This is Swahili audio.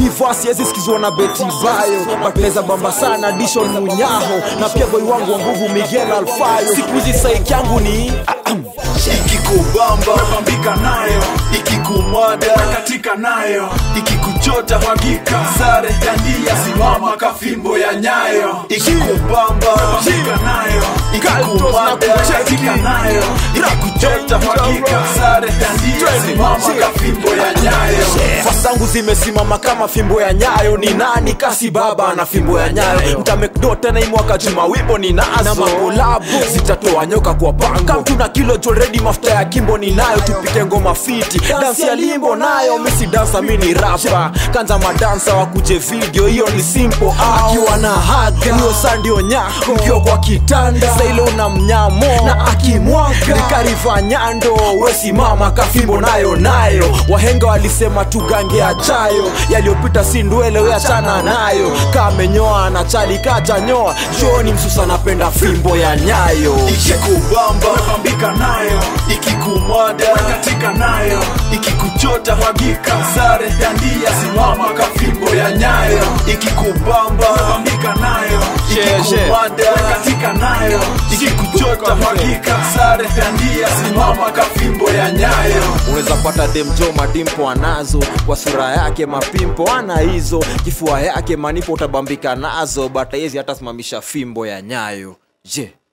hii vasi yezi sikizwa na beti bayo batneza bamba sana dishon munyaho na pia boy wangu wa nguvu miguel alfayo siku hizi saiki yangu ni ikikubamba pambika nayo ikikumwada katika nayo ikikuchota mwagika sare dandia simama kafimbo ya nyayo ikikubamba pambika nayo ikikumwada katika nayo ikikuchota mwagika sare dandia simama kafimbo ya nyayo fasangu zimesimama kama fimbo ya nyayo ni nani kasi baba na fimbo ya nyayo mtamekdo tena hii mwaka juma wipo ni nazo na makolabo zitatoa nyoka kwa pango kamtu na kilo joredi mafuta ya kimbo ni nayo tupike ngoma fiti dansi ya limbo nayo misi dansa mi ni rapa kanza madansa wakuje video hiyo ni simple akiwa na haga hiyo saa ndio nyako mkiwa kwa kitanda saile una mnyamo na akimwaga nikariva nyando wesimama kafimbo nayo nayo wahenga walisema tugange achayo yaliyopita si ndwele weachana nayo kamenyoa na chali kajanyoa joni msusa napenda fimbo ya nyayo ikikubamba pambika nayo ikikumwada katika nayo ikikuchota mwagika sare dandia simama kafimbo ya nyayo ikikubamba pambika nayo ikikumwada katika nayo ikikuchota mwagika sare dandia simama kafimbo ya nyayo unaweza pata demjo madimpo anazo kwa sura yake mapimpo ana hizo kifua yake manipo utabambika nazo bata yezi hata simamisha fimbo ya nyayo je